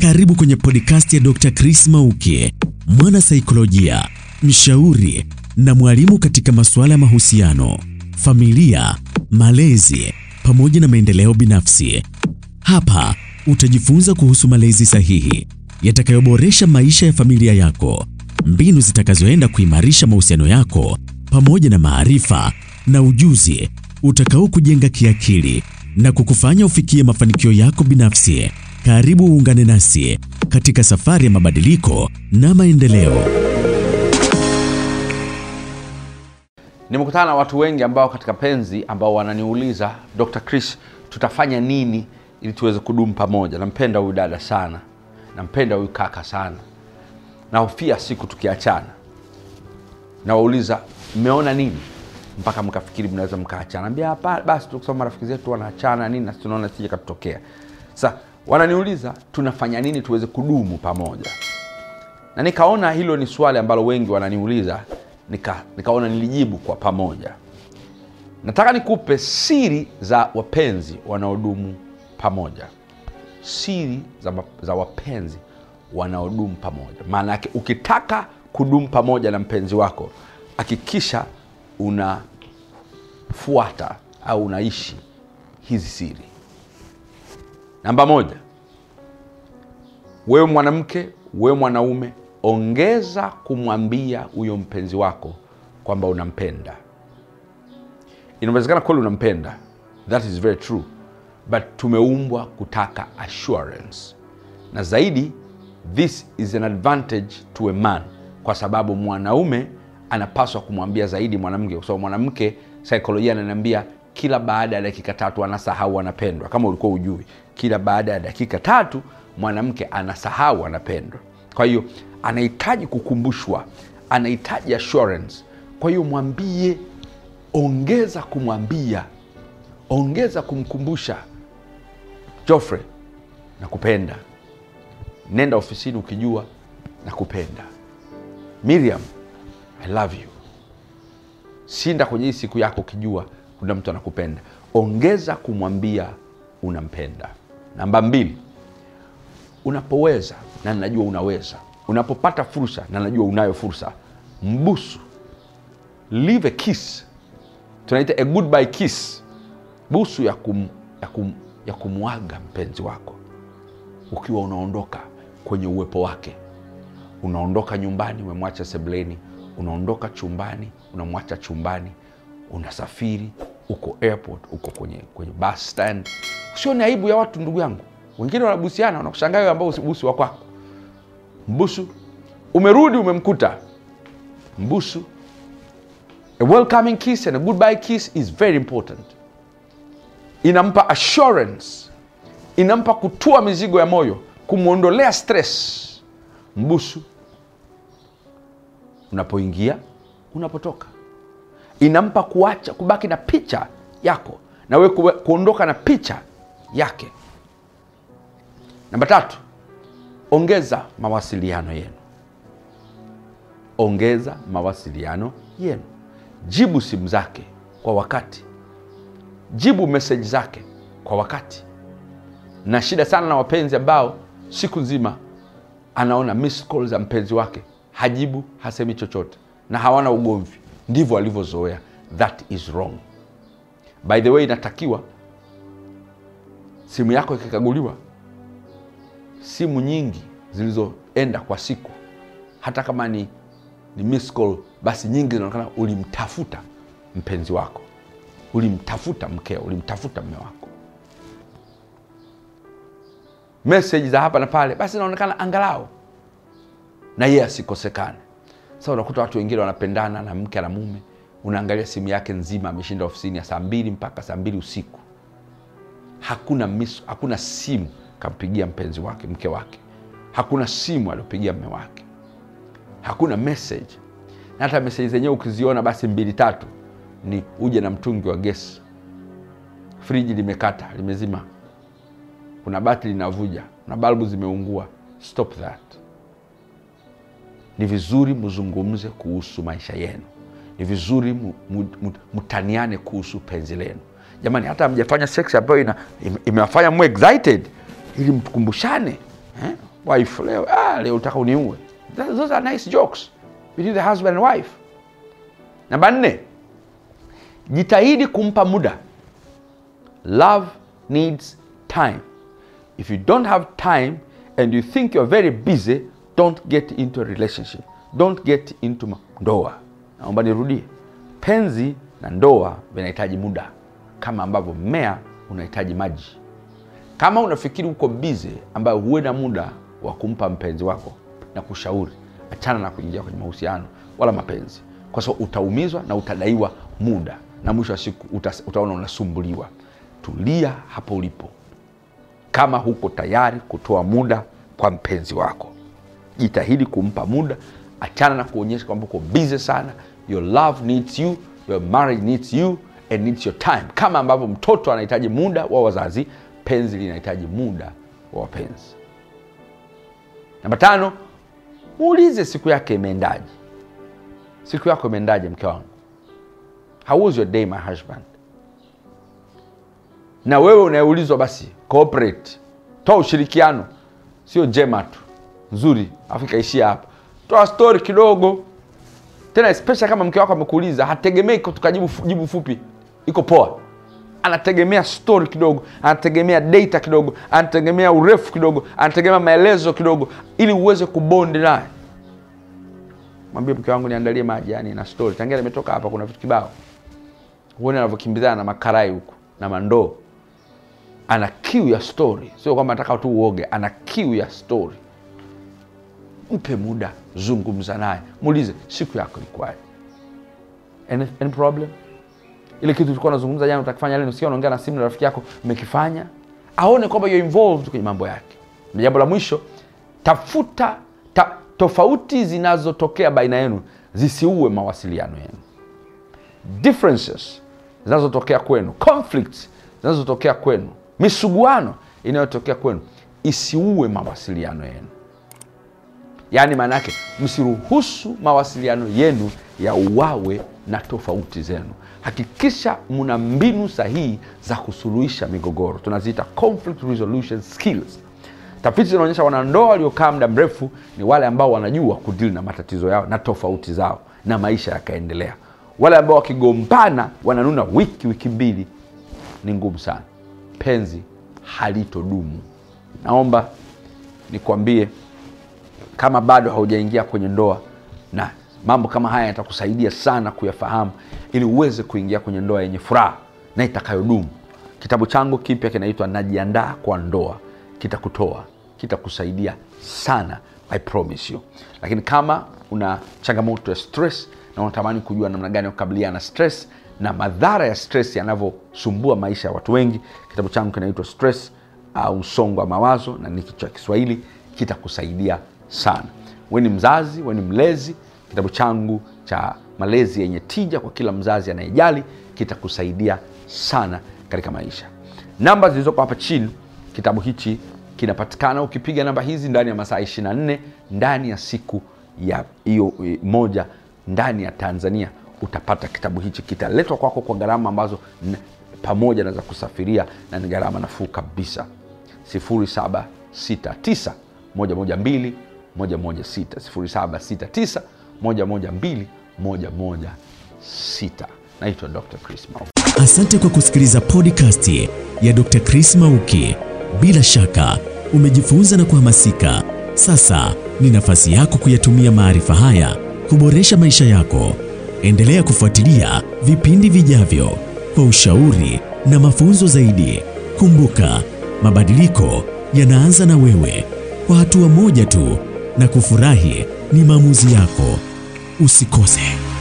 Karibu kwenye podcast ya Dr. Chris Mauki, mwana saikolojia, mshauri na mwalimu katika masuala ya mahusiano, familia, malezi pamoja na maendeleo binafsi. Hapa utajifunza kuhusu malezi sahihi yatakayoboresha maisha ya familia yako, mbinu zitakazoenda kuimarisha mahusiano yako pamoja na maarifa na ujuzi utakao kujenga kiakili na kukufanya ufikie mafanikio yako binafsi. Karibu uungane nasi katika safari ya mabadiliko na maendeleo. Nimekutana na watu wengi ambao katika penzi ambao wananiuliza Dr. Chris, tutafanya nini ili tuweze kudumu pamoja? Nampenda huyu dada sana, nampenda huyu kaka sana, nahofia siku tukiachana. Nawauliza, mmeona nini mpaka mkafikiri mnaweza mkaachana? Ambia hapa basi, tukisoma marafiki zetu wanaachana nini, na tunaona sije katutokea. Sasa wananiuliza tunafanya nini tuweze kudumu pamoja, na nikaona hilo ni swali ambalo wengi wananiuliza, nika, nikaona nilijibu kwa pamoja. Nataka nikupe siri za wapenzi wanaodumu pamoja, siri za, za wapenzi wanaodumu pamoja. Maana yake ukitaka kudumu pamoja na mpenzi wako, hakikisha unafuata au unaishi hizi siri. Namba moja, wewe mwanamke, wewe mwanaume, ongeza kumwambia huyo mpenzi wako kwamba unampenda. Inawezekana kweli unampenda, that is very true, but tumeumbwa kutaka assurance, na zaidi, this is an advantage to a man, kwa sababu mwanaume anapaswa kumwambia zaidi mwanamke, kwa sababu mwanamke, saikolojia ananiambia kila baada ya dakika tatu anasahau anapendwa. Kama ulikuwa ujui, kila baada ya dakika tatu mwanamke anasahau anapendwa. Kwa hiyo anahitaji kukumbushwa, anahitaji assurance. Kwa hiyo mwambie, ongeza kumwambia, ongeza kumkumbusha, Joffrey, nakupenda. Nenda ofisini ukijua nakupenda. Miriam, I love you. Shinda kwenye hii siku yako ukijua kuna mtu anakupenda. Ongeza kumwambia unampenda. Namba mbili, unapoweza na najua unaweza, unapopata fursa na najua unayo fursa, mbusu, leave a kiss, tunaita a goodbye kiss, busu ya, kum, ya, kum, ya kumwaga mpenzi wako ukiwa unaondoka kwenye uwepo wake. Unaondoka nyumbani, umemwacha sebuleni, unaondoka chumbani, unamwacha chumbani, unasafiri uko airport, uko kwenye, kwenye bus stand. Sio ni aibu ya watu, ndugu yangu. Wengine wanabusiana, wanakushangaa wewe ambao usibusu wa kwako. Mbusu, umerudi umemkuta, mbusu. A welcoming kiss and a goodbye kiss is very important. Inampa assurance, inampa kutua mizigo ya moyo, kumwondolea stress. Mbusu unapoingia, unapotoka inampa kuacha kubaki na picha yako na we kuondoka na picha yake. Namba tatu, ongeza mawasiliano yenu. Ongeza mawasiliano yenu, jibu simu zake kwa wakati, jibu meseji zake kwa wakati. Na shida sana na wapenzi ambao siku nzima anaona miss call za mpenzi wake, hajibu, hasemi chochote na hawana ugomvi ndivyo alivyozoea. That is wrong. By the way, inatakiwa simu yako ikikaguliwa, simu nyingi zilizoenda kwa siku, hata kama ni, ni miss call, basi nyingi zinaonekana ulimtafuta mpenzi wako, ulimtafuta mkeo, ulimtafuta mme wako. Meseji za hapa na pale, basi inaonekana angalau na yeye asikosekane. Sasa unakuta watu wengine wanapendana na mke na mume, unaangalia simu yake nzima, ameshinda ofisini ya saa mbili mpaka saa mbili usiku, hakuna miss, hakuna simu kampigia mpenzi wake mke wake, hakuna simu aliopigia mme wake, hakuna message. Na hata meseji zenyewe ukiziona, basi mbili tatu ni uje na mtungi wa gesi, friji limekata limezima, kuna bati linavuja, na balbu zimeungua. Stop that. Ni vizuri mzungumze kuhusu maisha yenu, ni vizuri mtaniane kuhusu penzi lenu. Jamani, hata mjafanya sex ambayo ina- ime- imewafanya mwe excited ili mkumbushane eh? wife leo ah, leo utaka uniue Th- those are nice jokes between the husband and wife namba nne jitahidi kumpa muda love needs time if you don't have time and you think you're very busy don't get into a relationship don't get into ma- ndoa naomba nirudie penzi na ndoa vinahitaji muda kama ambavyo mmea unahitaji maji kama unafikiri uko bize ambayo huwe na muda wa kumpa mpenzi wako na kushauri achana na kuingia kwenye mahusiano wala mapenzi kwa sababu utaumizwa na utadaiwa muda na mwisho wa siku uta, utaona unasumbuliwa tulia hapo ulipo kama huko tayari kutoa muda kwa mpenzi wako jitahidi kumpa muda achana na kuonyesha kwamba uko busy sana your love needs you your marriage needs you and needs your time kama ambavyo mtoto anahitaji muda wa wazazi penzi linahitaji muda wa wapenzi namba tano muulize siku yake imeendaje siku yako imeendaje mke wangu how was your day my husband na wewe unayeulizwa basi cooperate toa ushirikiano sio jema tu nzuri afu ikaishia hapa toa story kidogo tena especially kama mke wako amekuuliza hategemei tukajibu fu- jibu fupi iko poa anategemea story kidogo anategemea data kidogo anategemea urefu kidogo anategemea maelezo kidogo ili uweze kubondi naye mwambie mke wangu niandalie maji yani na story tangia nimetoka hapa kuna vitu kibao huone anavyokimbizana na makarai huku na mandoo ana kiu ya story sio kwamba nataka tu uoge ana kiu ya story mpe muda zungumza naye muulize siku yako ilikuwaje any, any problem ile kitu tulikuwa nazungumza jana utakifanya leo usikia unaongea na simu na rafiki yako umekifanya aone kwamba you're involved kwenye mambo yake na jambo la mwisho tafuta ta, tofauti zinazotokea baina yenu zisiue mawasiliano yenu differences zinazotokea kwenu conflicts zinazotokea kwenu misuguano inayotokea kwenu isiue mawasiliano yenu yaani maana yake msiruhusu mawasiliano yenu ya uwawe na tofauti zenu hakikisha mna mbinu sahihi za kusuluhisha migogoro tunaziita conflict resolution skills tafiti zinaonyesha wanandoa waliokaa muda mrefu ni wale ambao wanajua kudili na matatizo yao na tofauti zao na maisha yakaendelea wale ambao wakigombana wananuna wiki wiki mbili ni ngumu sana penzi halitodumu naomba nikwambie kama bado haujaingia kwenye ndoa na mambo kama haya yatakusaidia sana kuyafahamu ili uweze kuingia kwenye ndoa yenye furaha na itakayodumu kitabu changu kipya kinaitwa najiandaa kwa ndoa kitakutoa kitakusaidia sana i promise you lakini kama una changamoto ya stress na unatamani kujua namna gani ya kukabiliana na stress na madhara ya stress yanavyosumbua maisha ya watu wengi kitabu changu kinaitwa stress au msongo wa mawazo na ni cha kiswahili kitakusaidia sana we ni mzazi we ni mlezi kitabu changu cha malezi yenye tija kwa kila mzazi anayejali kitakusaidia sana katika maisha namba zilizoko hapa chini kitabu hichi kinapatikana ukipiga namba hizi ndani ya masaa 24 ndani ya siku ya hiyo eh, moja ndani ya tanzania utapata kitabu hichi kitaletwa kwako kwa gharama ambazo n- pamoja na za kusafiria na ni gharama nafuu kabisa 0769 112 116 0769 112 116 naitwa dr chris Mauki. Asante kwa kusikiliza podcast ya Dr. Chris Mauki. Bila shaka umejifunza na kuhamasika. Sasa ni nafasi yako kuyatumia maarifa haya kuboresha maisha yako. Endelea kufuatilia vipindi vijavyo kwa ushauri na mafunzo zaidi. Kumbuka, mabadiliko yanaanza na wewe, kwa hatua moja tu, na kufurahi ni maamuzi yako. Usikose.